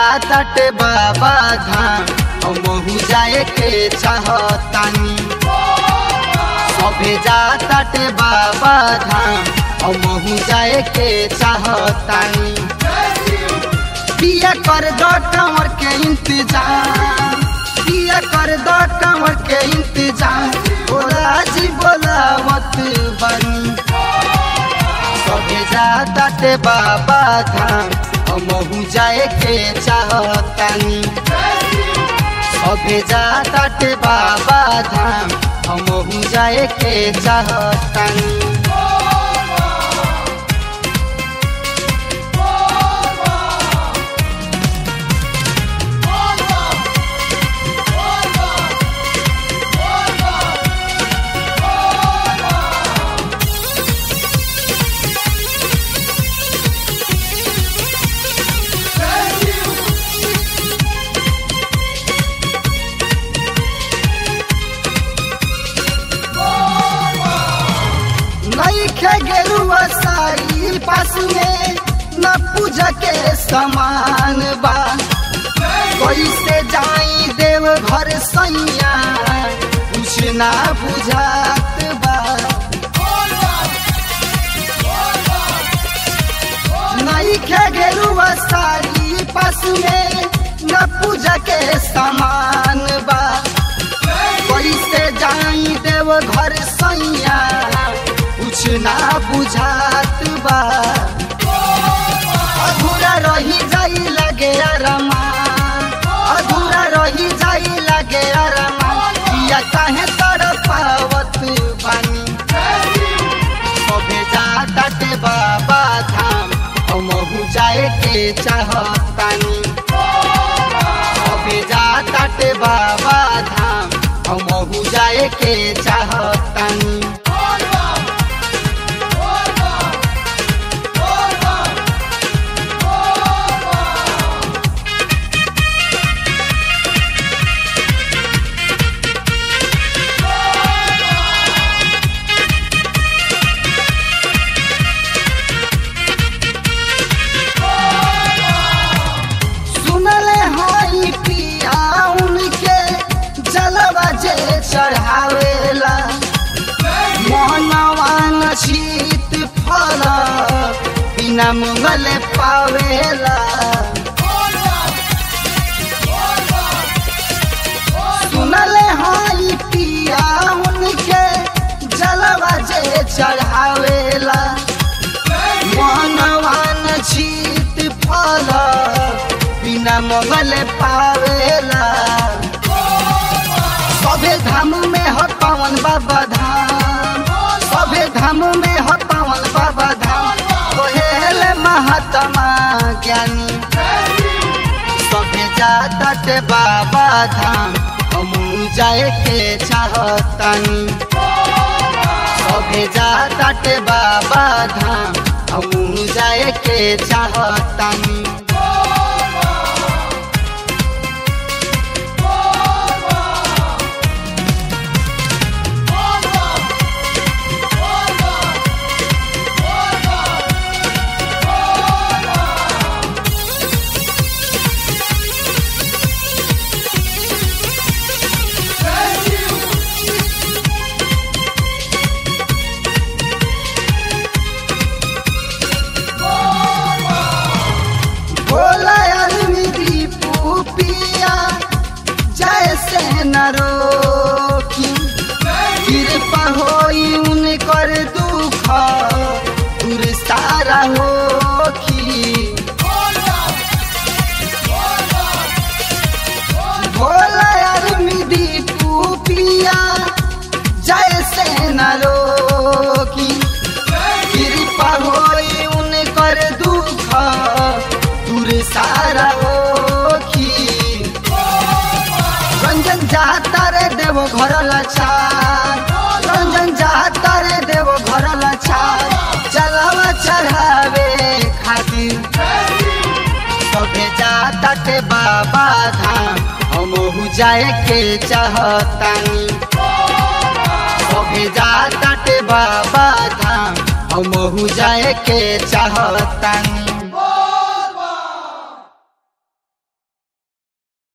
जाताटे बाबा धाम हमहू जाए के चाहतानी सभे जाताटे बाबा धाम हमहू जाए के चाहतानी पिया कर दो कंवर के इंतजाम पिया कर दो कंवर के इंतजाम बोला जी बोलावत बनी सभे जाताटे बाबा धाम हमहू जाए के चाहतानी सभे जाताटे बाबा धाम हमहू जाए के चाहतानी नईखे गेरुआ साई पास में न पूजा के समान बा कैसे जाई देव घर सैया कुछ ना बुझात बा नईखे गेरुआ साई पास में न पूजा के समान बा कैसे जाई देव घर सैया कुछ ना बुझात बा अधूरा रही जाई लगे अरमा अधूरा रही जाई लगे अरमा या काहे तर पावत बानी सभे जाताटे बाबा धाम हमहू जाए के चाहतानी सभे जाताटे बाबा धाम हमहू जाए के चाहतानी सुनले हई पिया उनके जलवा जे चढ़ावेला मोहनवान शीत फल बिना मंगल पावेला सुनले हई पिया उनके जलवा जे चढ़ावेला मोहनवान शीत फल बिना मंगल पावेला सभे धाम में हो पवन बाबा धाम सभे धाम में हो पवन बाबा धाम कोहेल महात्मा ज्ञानी सभे जाते बाबा धाम हम जाए के चाहतानी सभे जाते बाबा धाम हम जाए के चाहतानी भोला आदमी दीपू पिया जैसे न रोकी कृपा होई उनकर दुख दूर सारा होखी भोला आदमी दीपू पिया जैसे न रोकी कृपा होई उनकर दुख दूर सारा ओखी रंजन जाता रे देव घर लाचार रंजन जाता रे देव घर लाचार चलावा चढ़ावे खातिर सभे जाता के बाबा धाम हमहू जाए के चाहतानी सभे जाता के बाबा धाम हमहू जाए के चाहतानी